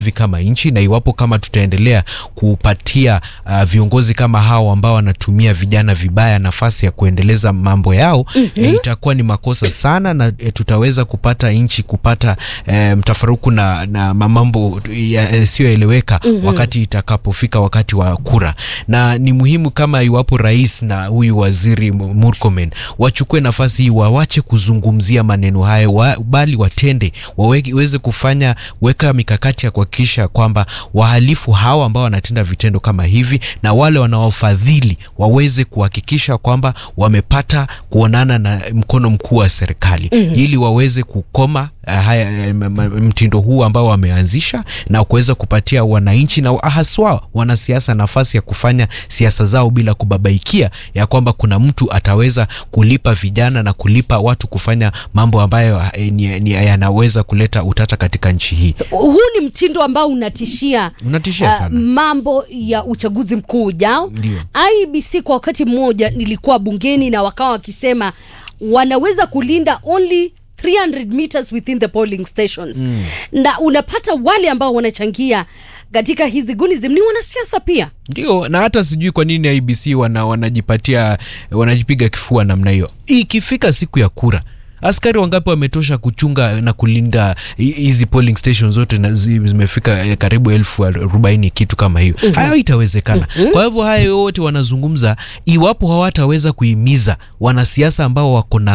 kama nchi na iwapo kama tutaendelea kupatia uh, viongozi kama hao ambao wanatumia vijana vibaya nafasi ya kuendeleza mambo yao mm -hmm. E, itakuwa ni makosa sana na e, tutaweza kupata nchi kupata e, mtafaruku na, na mambo yasiyoeleweka mm -hmm. wakati itakapofika wakati wa kura, na ni muhimu kama iwapo rais na huyu waziri Murkomen wachukue nafasi hii, wawache kuzungumzia maneno hayo wa, bali watende, waweze kufanya weka mikakati ya kuhakikisha kwamba wahalifu hawa ambao wanatenda vitendo kama hivi na wale wanaofadhili waweze kuhakikisha kwamba wamepata kuonana na mkono mkuu wa serikali mm -hmm. ili waweze kukoma uh, haya, mtindo huu ambao wameanzisha na kuweza kupatia wananchi na haswa wanasiasa nafasi ya kufanya siasa zao bila kubabaikia ya kwamba kuna mtu ataweza kulipa vijana na kulipa watu kufanya mambo ambayo yanaweza kuleta utata katika nchi hii. Huu ni mtindo ambao unatishia, unatishia sana. Uh, mambo ya uchaguzi mkuu ujao. IEBC kwa wakati mmoja nilikuwa bungeni na wakawa wakisema wanaweza kulinda only 300 meters within the polling stations mm. na unapata wale ambao wanachangia katika hizi gunism ni wanasiasa pia ndio, na hata sijui kwa nini IBC wana, wanajipatia wanajipiga kifua namna hiyo. Ikifika siku ya kura askari wangapi wametosha kuchunga na kulinda hizi polling stations zote na zimefika karibu elfu arobaini kitu kama hiyo. mm -hmm. Hayo itawezekana. mm -hmm. Kwa hivyo haya yote wanazungumza, iwapo hawataweza kuhimiza wanasiasa ambao wako na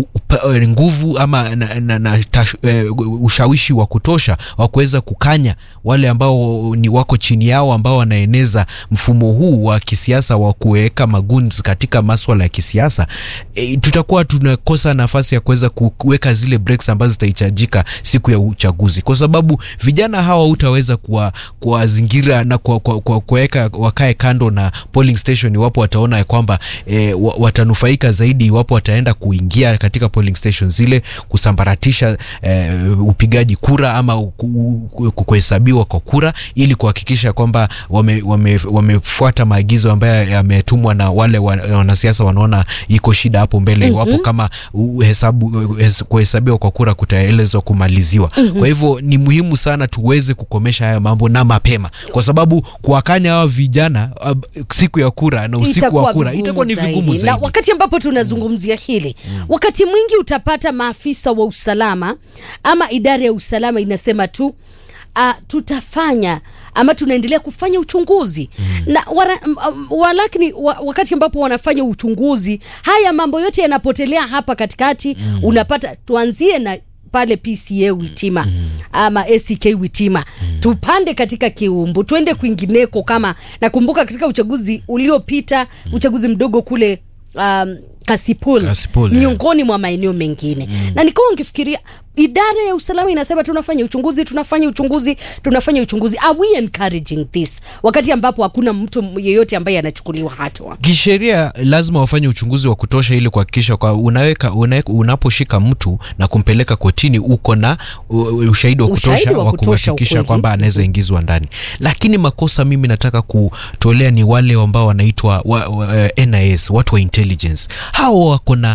nguvu ama na, na, na tash, uh, ushawishi wa kutosha wa kuweza kukanya wale ambao ni wako chini yao ambao wanaeneza mfumo huu wa kisiasa wa kuweka maguns katika maswala ya kisiasa, e, tutakuwa tunakosa nafasi ya kuweza kuweka zile breaks ambazo zitahitajika siku ya uchaguzi, kwa sababu vijana hawa hutaweza kuwazingira na kuweka wakae kando na polling station iwapo wataona ya kwamba e, watanufaika zaidi iwapo wataenda kuingia katika polling station zile kusambaratisha e, upigaji kura ama kuhesabiwa kwa kura ili kuhakikisha kwamba wamefuata wame, wame maagizo ambayo yametumwa na wale wanasiasa wanaona iko shida hapo mbele iwapo mm -hmm. kama hesabu kuhesabiwa kwa kura kutaelezwa kumaliziwa. mm -hmm. Kwa hivyo ni muhimu sana tuweze kukomesha haya mambo na mapema, kwa sababu kuwakanya hawa vijana uh, siku ya kura na usiku wa kura itakuwa ni vigumu zaidi. Na wakati ambapo tunazungumzia hili mm. wakati mwingi utapata maafisa wa usalama ama idara ya usalama inasema tu uh, tutafanya ama tunaendelea kufanya uchunguzi mm. na wara, um, walakini wa, wakati ambapo wanafanya uchunguzi haya mambo yote yanapotelea hapa katikati mm. unapata tuanzie na pale PCA Witima mm. ama ACK Witima mm. tupande katika Kiumbu tuende kwingineko, kama nakumbuka katika uchaguzi uliopita mm. uchaguzi mdogo kule um, Kasipul, Kasipul miongoni yeah. mwa maeneo mengine mm. na nikawa nkifikiria idara ya usalama inasema tunafanya uchunguzi tunafanya uchunguzi tunafanya uchunguzi. Are we encouraging this wakati ambapo hakuna mtu yeyote ambaye anachukuliwa hatua kisheria? Lazima wafanye uchunguzi wa kutosha ili kuhakikisha kwa unaweka, unaweka unaposhika mtu na kumpeleka kotini uko na ushahidi wa kutosha wa kuhakikisha kwamba anaweza ingizwa ndani. Lakini makosa mimi nataka kutolea ni wale ambao wanaitwa wa, wa, NIS watu wa intelligence hao wako na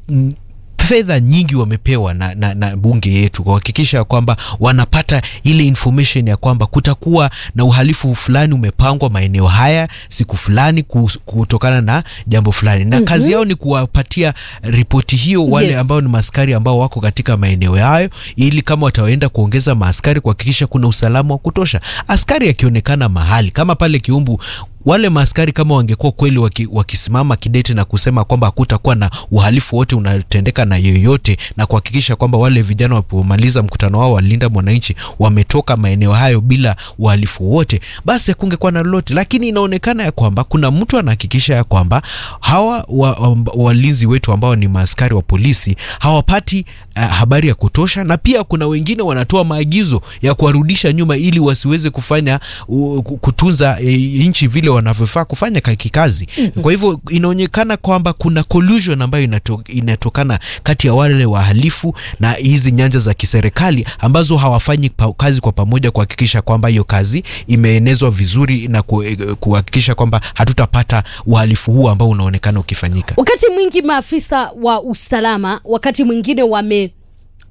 fedha nyingi wamepewa na, na, na bunge yetu kuhakikisha kwamba wanapata ile information ya kwamba kutakuwa na uhalifu fulani umepangwa maeneo haya siku fulani kutokana na jambo fulani na mm -hmm. kazi yao ni kuwapatia ripoti hiyo wale yes. ambao ni maaskari ambao wako katika maeneo hayo, ili kama wataenda kuongeza maaskari kuhakikisha kuna usalama wa kutosha. Askari akionekana mahali kama pale Kiumbu wale maaskari kama wangekuwa kweli waki, wakisimama kidete na kusema kwamba hakutakuwa na uhalifu wote unatendeka na yoyote, na kuhakikisha kwamba wale vijana wapomaliza mkutano wao walinda mwananchi wametoka maeneo hayo bila uhalifu wote, basi hakungekuwa na lolote. Lakini inaonekana ya kwamba kuna mtu anahakikisha ya kwamba hawa walinzi wa, wa wetu ambao ni maaskari wa polisi hawapati uh, habari ya kutosha, na pia kuna wengine wanatoa maagizo ya kuwarudisha nyuma ili wasiweze kufanya uh, kutunza uh, nchi vile wanavyofaa kufanya kikazi. mm -hmm. Kwa hivyo inaonekana kwamba kuna collusion ambayo inato, inatokana kati ya wale wahalifu na hizi nyanja za kiserikali ambazo hawafanyi pa, kazi kwa pamoja kuhakikisha kwamba hiyo kazi imeenezwa vizuri na kuhakikisha kwamba hatutapata uhalifu huu ambao unaonekana ukifanyika. Wakati mwingi maafisa wa usalama wakati mwingine wame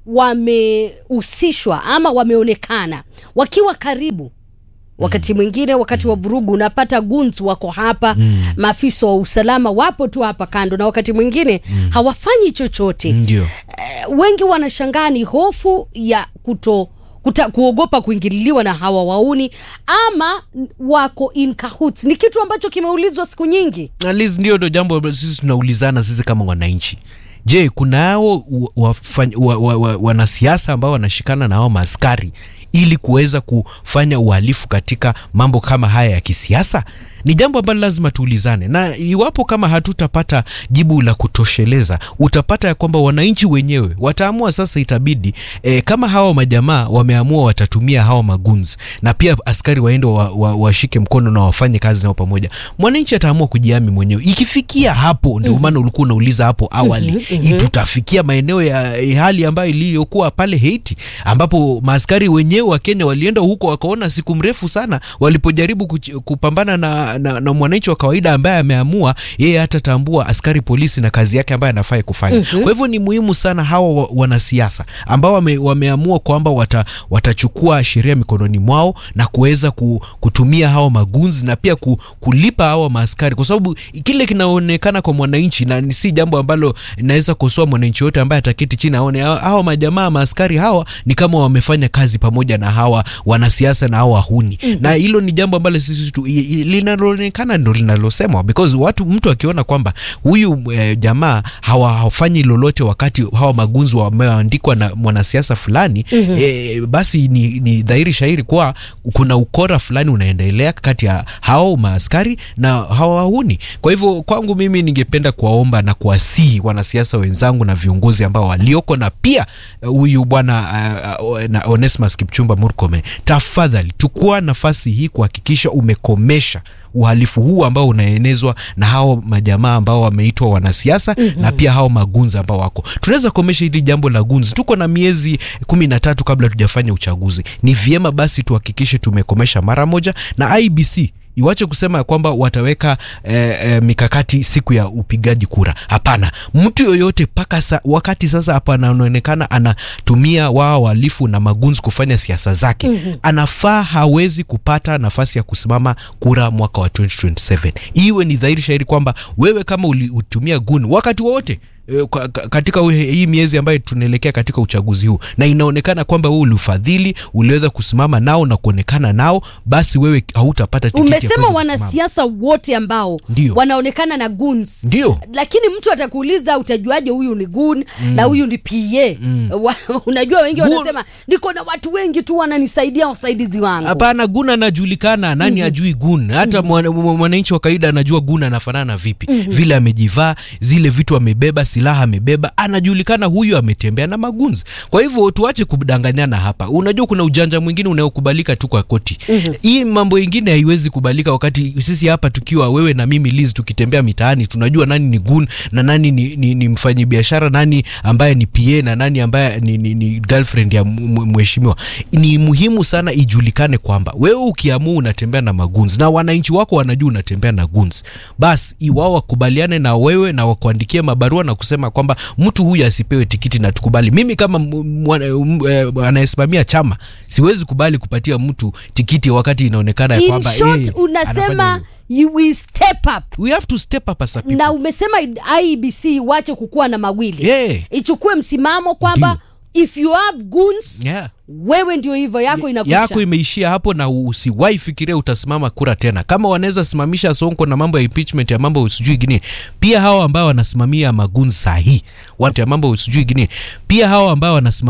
wamehusishwa ama wameonekana wakiwa karibu wakati mwingine wakati wa vurugu unapata guns wako hapa mm. maafisa wa usalama wapo tu hapa kando na wakati mwingine mm. hawafanyi chochote ndio eh, wengi wanashangaa ni hofu ya kuto kuta, kuogopa kuingililiwa na hawa wauni ama wako in cahoots ni kitu ambacho kimeulizwa siku nyingi At least ndio ndo jambo ambalo sisi tunaulizana sisi kama wananchi je kunao wanasiasa wa, wa, wa, wanasiasa ambao wanashikana na hao maaskari ili kuweza kufanya uhalifu katika mambo kama haya ya kisiasa ni jambo ambalo lazima tuulizane na iwapo kama hatutapata jibu la kutosheleza utapata ya kwamba wananchi wenyewe wataamua sasa itabidi e, kama hawa majamaa wameamua watatumia hawa magunzi na pia askari waende washike wa, wa washike mkono na wafanye kazi nao pamoja mwananchi ataamua kujiami mwenyewe ikifikia hapo ndio maana ulikuwa unauliza hapo awali mm-hmm. tutafikia maeneo ya ya hali ambayo iliyokuwa pale Haiti ambapo maaskari wenyewe wa Kenya walienda huko wakaona siku mrefu sana walipojaribu kuch- kupambana na, na, na mwananchi wa kawaida ambaye ameamua yeye hatatambua askari polisi na kazi yake ambayo anafaa kufanya mm-hmm. kwa hivyo ni muhimu sana hawa wa- wanasiasa ambao wame, wameamua kwamba wata, watachukua sheria mikononi mwao na kuweza ku, kutumia hawa magunzi na pia ku, kulipa hawa maaskari kwa sababu kile kinaonekana kwa mwananchi na ni si jambo ambalo naweza kosoa mwananchi yote ambaye ataketi chini aone hawa, hawa majamaa maaskari hawa ni kama wamefanya kazi pamoja na hawa wanasiasa na hawa huni mm-hmm. na hilo ni jambo ambalo sisi tu- i- i- linaloonekana ndo linalosemwa because watu mtu akiona kwamba huyu eh, jamaa hawa hawafanyi lolote wakati hawa magunzi wameandikwa na mwanasiasa fulani mm-hmm. eh, basi ni, ni dhahiri shahiri kuwa kuna ukora fulani unaendelea kati ya hao maaskari na hawa wahuni kwa hivyo kwangu mimi ningependa kuwaomba na kuwasihi wanasiasa wenzangu na viongozi ambao walioko na pia eh, huyu bwana uh, uh, na Onesmus Kipchumba Murkomen tafadhali chukua nafasi hii kuhakikisha umekomesha uhalifu huu ambao unaenezwa na hao majamaa ambao wameitwa wanasiasa mm-hmm. na pia hao magunzi ambao wako tunaweza komesha hili jambo la gunzi tuko na miezi kumi na tatu kabla tujafanya uchaguzi ni vyema basi tuhakikishe tumekomesha mara moja na ibc iwache kusema ya kwamba wataweka eh, eh, mikakati siku ya upigaji kura hapana mtu yoyote mpaka sa, wakati sasa hapa anaonekana anatumia wao wahalifu na magunzi kufanya siasa zake mm-hmm. anafaa hawezi kupata nafasi ya kusimama kura mwaka wa 2027 iwe ni dhahiri shahiri kwamba wewe kama ulitumia gun wakati wowote eh, kwa- ka- katika uhe- hii miezi ambayo tunaelekea katika uchaguzi huu na inaonekana kwamba wewe ulifadhili uliweza kusimama nao na kuonekana nao basi wewe hautapata tikiti ya umesema kuweza kusimama. wanasiasa wote ambao Ndio. wanaonekana na guns ndio lakini mtu atakuuliza utajuaje huyu ni gun mm. na huyu ni pa mm. unajua wengi Gun- wanasema niko na watu wengi tu wananisaidia wasaidizi wangu hapana gun anajulikana nani mm-hmm. ajui gun hata mwana- mwa- mwananchi wa kawaida anajua gun anafanana vipi mm-hmm. vile amejivaa zile vitu amebeba silaha amebeba anajulikana huyu ametembea na magunzi kwa hivyo tuache kudanganyana hapa unajua kuna ujanja mwingine unaokubalika tu kwa koti mm-hmm. hii mambo ingine haiwezi kubalika wakati sisi hapa tukiwa wewe na mimi Liz tukitembea mitaani tunajua nani ni gun na nani ni, ni, ni mfanyi biashara nani ambaye ni pa na nani ambaye ni, ni, ni girlfriend ya m- m- mheshimiwa ni muhimu sana ijulikane kwamba wewe ukiamua unatembea na magunzi na wananchi wako wanajua unatembea na guns basi iwao wakubaliane na wewe na wakuandikie mabarua na kusema kwamba mtu huyu asipewe tikiti na tukubali mimi kama m- mwana- m- eh, anayesimamia chama siwezi kubali kupatia mtu tikiti wakati inaonekana ya in kwamba short yeye anafanya unasema hivyo. you will step up we have to step up as a people na umesema ibc iwache kukuwa na mawili Yeah. ichukue msimamo kwamba if you have guns yeah. wewe ndio hivyo yako inakwisha yako imeishia hapo na usiwahi fikiria utasimama kura tena kama wanaweza simamisha sonko na mambo ya impeachment ya mambo sijui gini pia hawa ambao wanasimamia magunzi sahihi watu ya mambo sijui gini pia hawa ambao wanasimamia